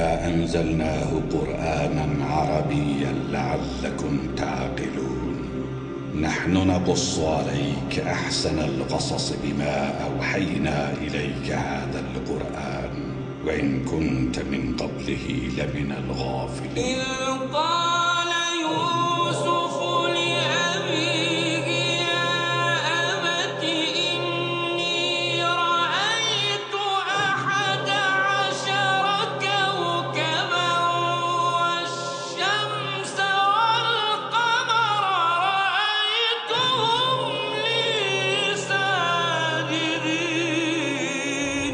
إنا أنزلناه قرآنا عربيا لعلكم تعقلون نحن نقص عليك أحسن القصص بما أوحينا إليك هذا القرآن وإن كنت من قبله لمن الغافلين إذ قال يوسف لأبيه يا أبت إني رأيت أحد عشر كوكبا والشمس والقمر رأيتهم لي ساجدين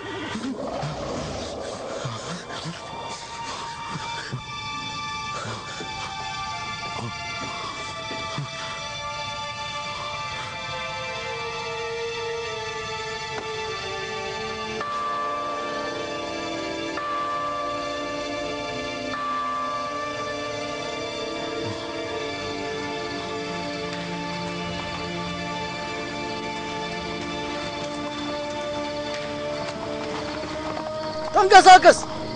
ተንቀሳቀስ!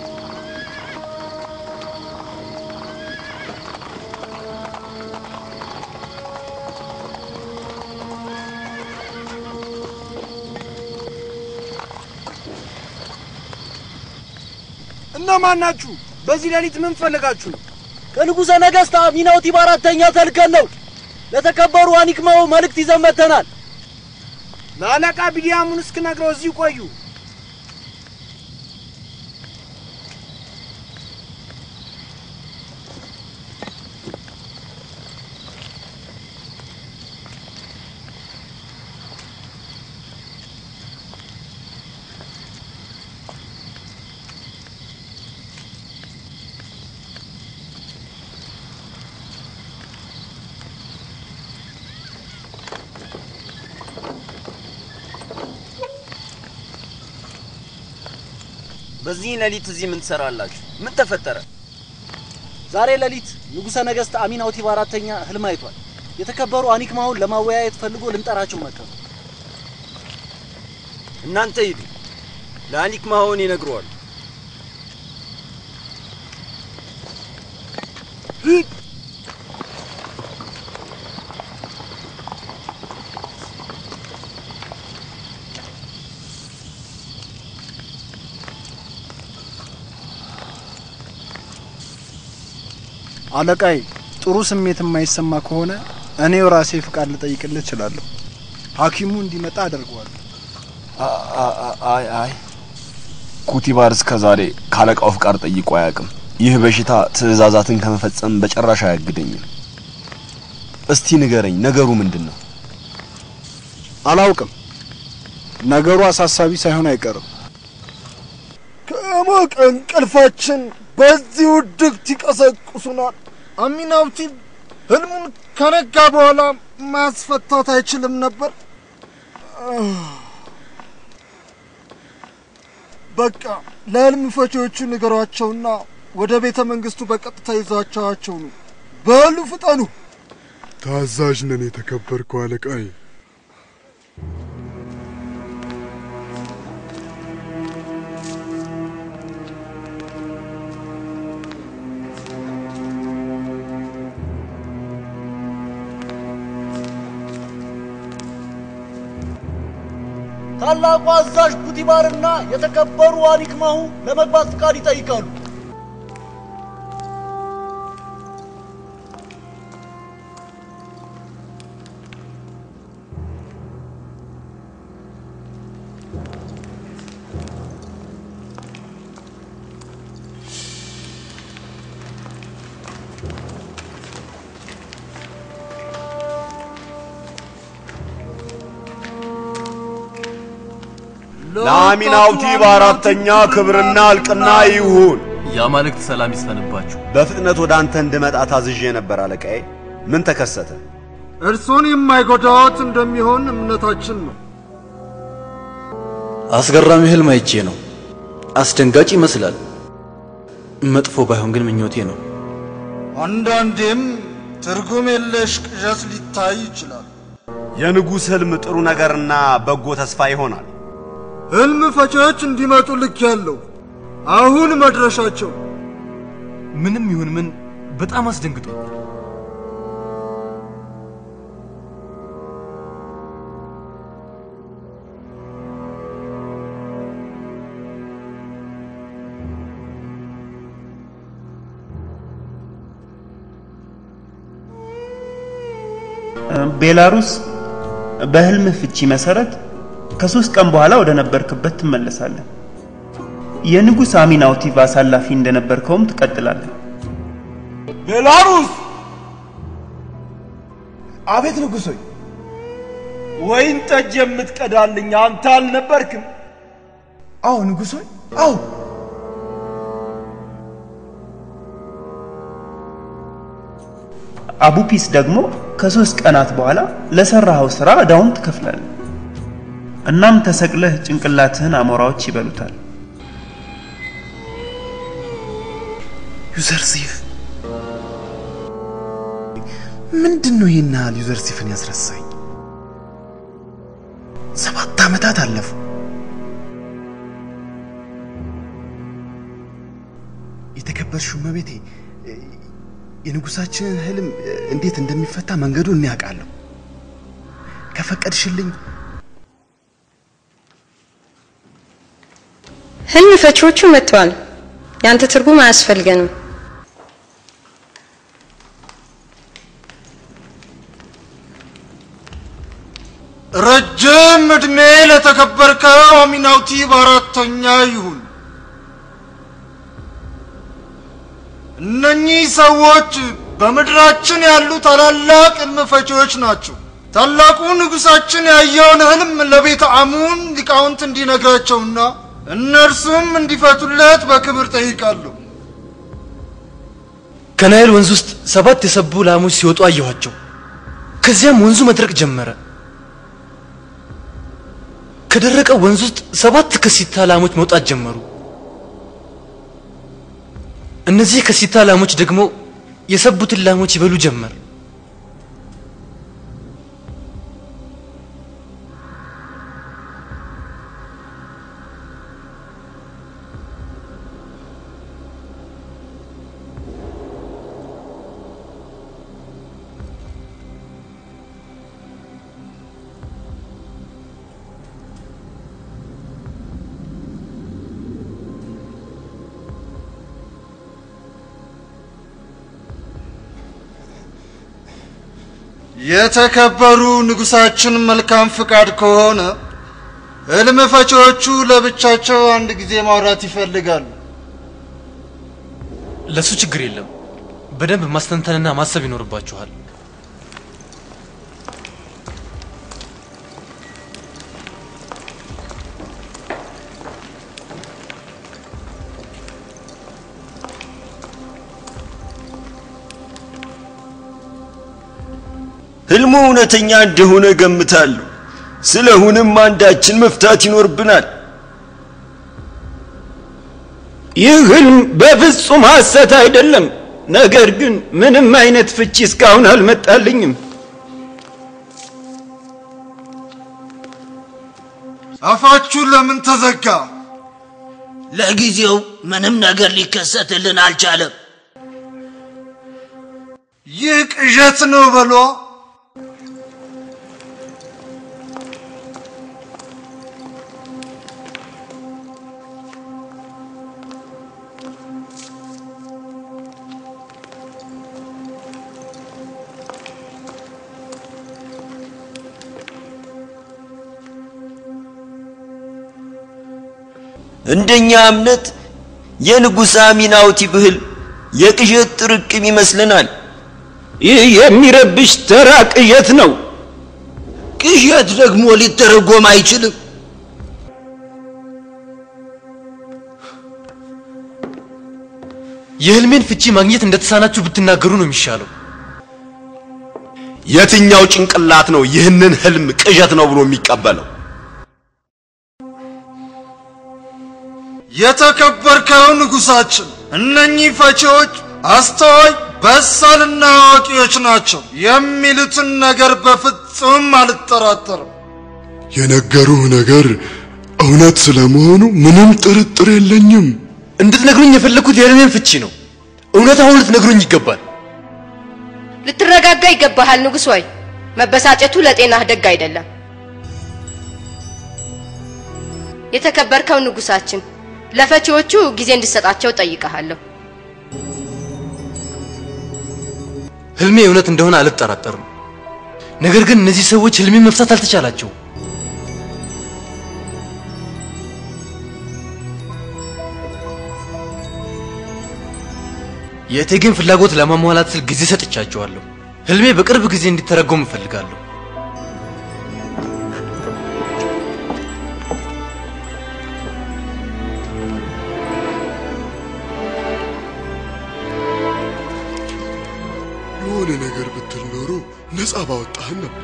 እነማን ናችሁ? በዚህ ሌሊት ምን ፈልጋችሁ ነው? ከንጉሠ ነገሥት አሚናውቲ በአራተኛ ተልከን ነው። ለተከበሩ አኒክማው መልእክት ይዘን መጥተናል። ለአለቃ ቢዲያሙን እስክነግረው እዚሁ ቆዩ። በዚህ ሌሊት እዚህ ምን ትሰራላችሁ? ምን ተፈጠረ? ዛሬ ሌሊት ንጉሠ ነገሥት አሚናውቲ በአራተኛ ህልም አይቷል። የተከበሩ አኒክማውን ለማወያየት ፈልጎ ልንጠራቸው መጥተው እናንተ ሂዱ፣ ለአኒክ ማሆን ይነግረዋል። ሂድ። አለቃይ ጥሩ ስሜት የማይሰማ ከሆነ እኔው ራሴ ፍቃድ ልጠይቅልህ እችላለሁ። ሐኪሙ እንዲመጣ አደርገዋለሁ። አይ አይ ኩቲባር እስከ ዛሬ ካለቃው ፍቃድ ጠይቆ አያውቅም። ይህ በሽታ ትዕዛዛትን ከመፈጸም በጭራሽ አያግደኝም። እስቲ ንገረኝ፣ ነገሩ ምንድን ነው? አላውቅም። ነገሩ አሳሳቢ ሳይሆን አይቀርም። ከሞቀ እንቅልፋችን በዚህ ውድቅት ይቀሰቅሱናል። አሚናውቲ ህልሙን ከነጋ በኋላ ማስፈታት አይችልም ነበር። በቃ ለህልም ፈቺዎቹ ንገሯቸውና ወደ ቤተ መንግስቱ በቀጥታ ይዟቸዋቸው ነው። በሉ ፍጠኑ። ታዛዥ ነን የተከበርከው አለቃዬ። ታላቁ አዛዥ ኩቲባርና የተከበሩ አኒክማሁ ለመግባት ፍቃድ ይጠይቃሉ። ለአሚናውቲ በአራተኛ ክብርና እልቅና ይሁን። የአማልክት ሰላም ይስፈንባችሁ። በፍጥነት ወደ አንተ እንድመጣ ታዝዤ ነበር አለቃዬ። ምን ተከሰተ? እርሶን የማይጎዳዎት እንደሚሆን እምነታችን ነው። አስገራሚ ህልም አይቼ ነው። አስደንጋጭ ይመስላል። መጥፎ ባይሆን ግን ምኞቴ ነው። አንዳንዴም ትርጉም የለሽ ቅዠት ሊታይ ይችላል። የንጉሥ ህልም ጥሩ ነገርና በጎ ተስፋ ይሆናል። ህልም ፈቺዎች እንዲመጡ ልክ ያለው አሁን መድረሻቸው ምንም ይሁን ምን በጣም አስደንግጦኛል። ቤላሩስ በህልም ፍቺ መሰረት ከሶስት ቀን በኋላ ወደ ነበርክበት ትመለሳለህ። የንጉሥ አሚናውቲቭ አሳላፊ እንደነበርከውም ትቀጥላለህ። ቤላሩስ! አቤት ንጉሥ ሆይ፣ ወይን ጠጅ የምትቀዳልኝ አንተ አልነበርክም? አዎ ንጉሥ ሆይ አዎ አቡፒስ ደግሞ ከሶስት ቀናት በኋላ ለሰራኸው ስራ ዕዳውን ትከፍላለህ። እናም ተሰቅለህ ጭንቅላትህን አሞራዎች ይበሉታል። ዩዘርሲፍ ምንድን ነው ይህን ያህል ዩዘርሲፍን ያስረሳኝ? ሰባት ዓመታት አለፉ። የተከበርሽው እመቤቴ የንጉሳችንን ህልም እንዴት እንደሚፈታ መንገዱን እኔ አውቃለሁ። ከፈቀድሽልኝ ህልም ፈቺዎቹ መጥተዋል። ያንተ ትርጉም አያስፈልገንም። ረጅም ዕድሜ ለተከበርከው አሚናውቲ በአራተኛ ይሁን። እነኚህ ሰዎች በምድራችን ያሉ ታላላቅ ህልም ፈቺዎች ናቸው። ታላቁ ንጉሳችን ያየውን ህልም ለቤተ አሙን ሊቃውንት እንዲነግራቸውና እነርሱም እንዲፈቱለት በክብር ጠይቃለሁ። ከናይል ወንዝ ውስጥ ሰባት የሰቡ ላሞች ሲወጡ አየኋቸው። ከዚያም ወንዙ መድረቅ ጀመረ። ከደረቀው ወንዝ ውስጥ ሰባት ከሲታ ላሞች መውጣት ጀመሩ። እነዚህ ከሲታ ላሞች ደግሞ የሰቡትን ላሞች ይበሉ ጀመር። የተከበሩ ንጉሳችን መልካም ፍቃድ ከሆነ ህልም ፈቺዎቹ ለብቻቸው አንድ ጊዜ ማውራት ይፈልጋሉ። ለሱ ችግር የለም። በደንብ ማስተንተንና ማሰብ ይኖርባችኋል። ህልሙ እውነተኛ እንደሆነ ገምታለሁ። ስለሆነም አንዳችን መፍታት ይኖርብናል። ይህ ህልም በፍጹም ሐሰት አይደለም። ነገር ግን ምንም አይነት ፍቺ እስካሁን አልመጣልኝም። አፋችሁ ለምን ተዘጋ? ለጊዜው ምንም ነገር ሊከሰትልን አልቻለም። ይህ ቅዠት ነው በሏ። እንደኛ እምነት የንጉሥ አሚናውቲ ብህል የቅዠት ጥርቅም ይመስለናል። ይህ የሚረብሽ ተራ ቅዠት ነው። ቅዠት ደግሞ ሊተረጎም አይችልም። የህልሜን ፍቺ ማግኘት እንደተሳናችሁ ብትናገሩ ነው የሚሻለው። የትኛው ጭንቅላት ነው ይህንን ህልም ቅዠት ነው ብሎ የሚቀበለው? የተከበርከው ንጉሳችን፣ እነኚህ ፈቺዎች አስተዋይ በሳልና አዋቂዎች ናቸው። የሚሉትን ነገር በፍጹም አልጠራጠርም። የነገሩህ ነገር እውነት ስለመሆኑ ምንም ጥርጥር የለኝም። እንድትነግሩኝ የፈለግኩት የህልሜን ፍቺ ነው። እውነታውን ልትነግሩኝ ይገባል። ልትረጋጋ ይገባሃል ንጉሥ ሆይ። መበሳጨቱ ለጤናህ ደግ አይደለም። የተከበርከው ንጉሳችን፣ ለፈቺዎቹ ጊዜ እንድሰጣቸው ጠይቀሃለሁ። ህልሜ እውነት እንደሆነ አልጠራጠርም። ነገር ግን እነዚህ ሰዎች ህልሜን መፍታት አልተቻላቸው። የእቴጌን ፍላጎት ለማሟላት ስል ጊዜ ሰጥቻቸዋለሁ። ህልሜ በቅርብ ጊዜ እንዲተረጎም እፈልጋለሁ። ነገር ብትል ኖሮ ነፃ ባወጣህን ነበር።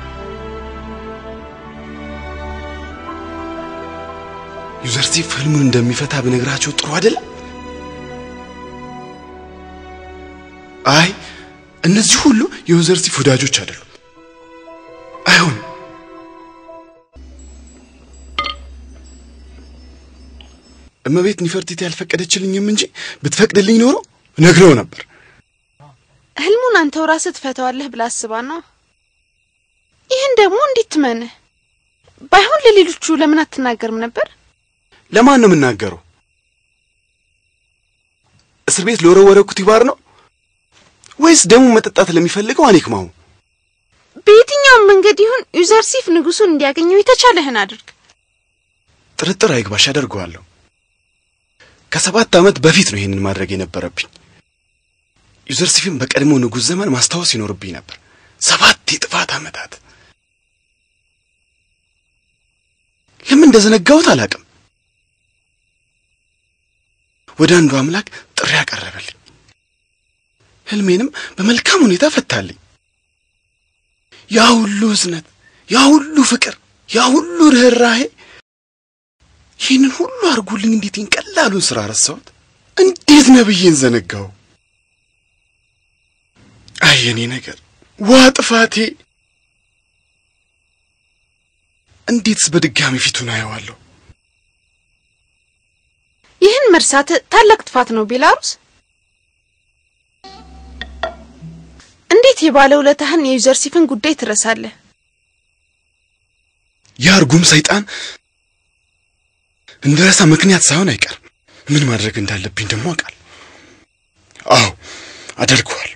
ዩዘርሲፍ ህልሙን እንደሚፈታ ብነግራቸው ጥሩ አይደለም? አይ እነዚህ ሁሉ የዩዘርሲፍ ወዳጆች አይደሉም። አይሆንም። እመቤት ኒፈርቲት ያልፈቀደችልኝም እንጂ ብትፈቅድልኝ ኖሮ ነግረው ነበር። ህልሙን አንተው ራስህ ትፈታዋለህ ብላ አስባ ነው። ይህን ደግሞ እንዴት ትመንህ? ባይሆን ለሌሎቹ ለምን አትናገርም ነበር? ለማን ነው የምናገረው? እስር ቤት ለወረወረ ኩቲባር ነው ወይስ ደሙ መጠጣት ለሚፈልገው አኔክማው? በየትኛውም መንገድ ይሁን ዩዘርሲፍ ንጉሱን እንዲያገኘው የተቻለህን አድርግ። ጥርጥር አይግባሽ፣ አደርገዋለሁ። ከሰባት ዓመት በፊት ነው ይህንን ማድረግ የነበረብኝ። ዩዘርሲፍን በቀድሞ ንጉሥ ዘመን ማስታወስ ይኖርብኝ ነበር። ሰባት የጥፋት ዓመታት ለምን እንደዘነጋሁት አላውቅም። ወደ አንዱ አምላክ ጥሪ ያቀረበልኝ፣ ህልሜንም በመልካም ሁኔታ ፈታልኝ። ያ ሁሉ እዝነት፣ ያ ሁሉ ፍቅር፣ ያ ሁሉ ርኅራሄ ይህንን ሁሉ አድርጎልኝ እንዴት ይህን ቀላሉን ስራ ረሳሁት? እንዴት ነብዬን ዘነጋው? አይ የኔ ነገር ዋ ጥፋቴ! እንዴትስ በድጋሚ ፊቱን አየዋለሁ? ይህን መርሳት ታላቅ ጥፋት ነው ቤላሩስ። እንዴት የባለ ውለታህን የዩዘርሲፍን ጉዳይ ትረሳለህ? ያ እርጉም ሰይጣን እንድረሳ ምክንያት ሳይሆን አይቀርም። ምን ማድረግ እንዳለብኝ ደግሞ አውቃለሁ። አዎ አደርገዋለሁ።